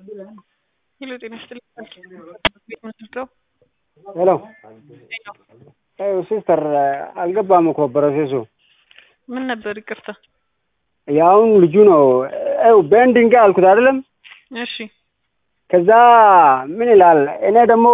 ሄሎ ጤና ይስጥልኝ ቤት መስርተው ሄሎ ሲስተር አልገባም እኮ ፕሮሴሱ ምን ነበር ይቅርታ ያውን ልጁ ነው ው ቤንዲንግ አልኩት አይደለም እሺ ከዛ ምን ይላል እኔ ደግሞ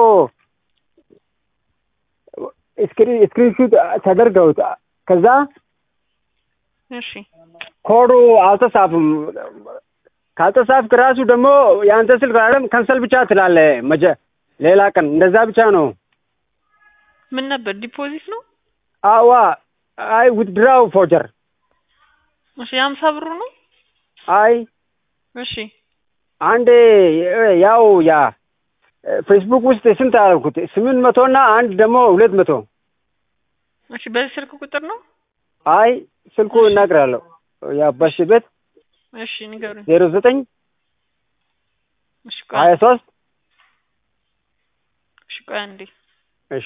ስክሪንሹት ተደርገውት ከዛ እሺ ኮዱ አልተጻፍም ካልተጻፍክ ራሱ ደግሞ የአንተ ስልክ አይደለም ከንሰል ብቻ ትላለ መጀ ሌላ ቀን እንደዛ ብቻ ነው ምን ነበር ዲፖዚት ነው አዋ አይ ዊትድራው ፎጀር እሺ የሀምሳ ብሩ ነው አይ እሺ አንድ ያው ያ ፌስቡክ ውስጥ ስንት አልኩት ስምንት መቶ እና አንድ ደግሞ ሁለት መቶ እሺ በዚህ ስልክ ቁጥር ነው አይ ስልኩ እናግራለሁ ያ በሽ ቤት እሺ ንገሩኝ ዜሮ ዘጠኝ እሺ ሀያ ቆይ ሶስት እሺ ቆይ አንዴ እሺ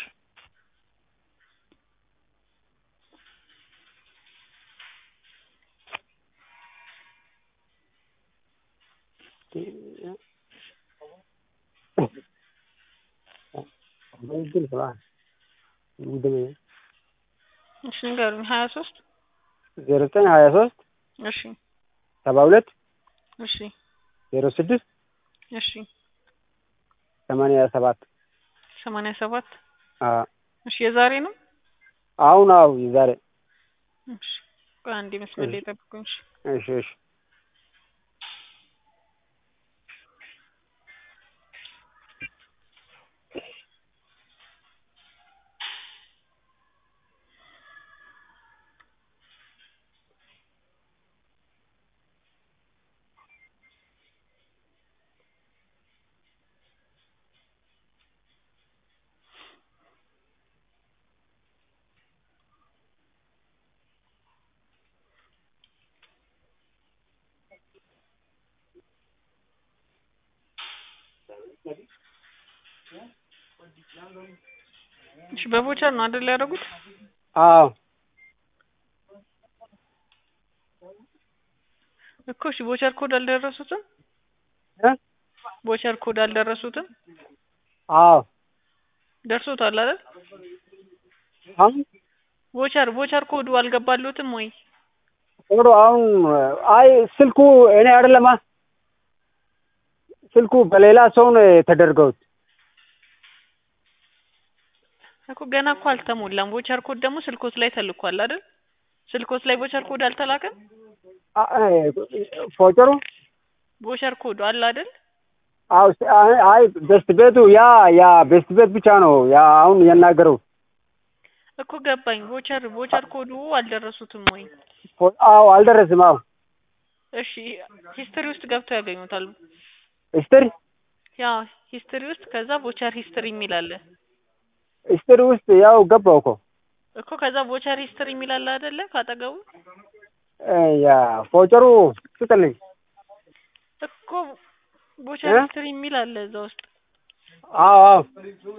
እሺ ንገሩኝ ሀያ ሶስት ዜሮ ዘጠኝ ሀያ ሶስት እሺ ሰባ ሁለት እሺ ዜሮ ስድስት እሺ ሰማንያ ሰባት ሰማንያ ሰባት አዎ እሺ የዛሬ ነው አሁን አው የዛሬ እሺ ቆይ አንዴ መስመር ላይ ጠብቁኝ እሺ እሺ እሺ እሺ በቮቸር ነው አይደል ያደረጉት አዎ እኮ እሺ ቮቸር ኮድ አልደረሱትም እ ቮቸር ኮድ አልደረሱትም አዎ ደርሶታል አይደል አሁን ቮቸር ቮቸር ኮዱ አልገባሉትም ወይ ቶሎ አሁን አይ ስልኩ እኔ አይደለማ ስልኩ በሌላ ሰው ነው የተደርገውት እኮ ገና እኮ አልተሞላም ቮቸር ኮድ ደግሞ ስልኮት ላይ ተልኳል አይደል ስልኮት ላይ ቮቸር ኮድ አልተላከም አ- አይ ፎቸሩ ቮቸር ኮዱ አለ አይደል አው ስ- አይ- አይ ቤስት ቤቱ ያ ያ ቤስት ቤት ብቻ ነው ያ አሁን የናገረው እኮ ገባኝ ቮቸር ቮቸር ኮዱ አልደረሱትም ወይ ፎ- አዎ አልደረስም አዎ እሺ ሂስትሪ ውስጥ ገብተው ያገኙታል ሂስትሪ ያ ሂስትሪ ውስጥ ከዛ ቮቸር ሂስትሪ የሚል አለ ሂስትሪ ውስጥ ያው ገባው እኮ እኮ ከዛ ቮቸር ሂስትሪ የሚል አለ አይደለ ካጠገቡ እ ያ ፎቸሩ ስጥልኝ እኮ ቮቸር እ? ሂስትሪ የሚል አለ እዛ ውስጥ አዎ አዎ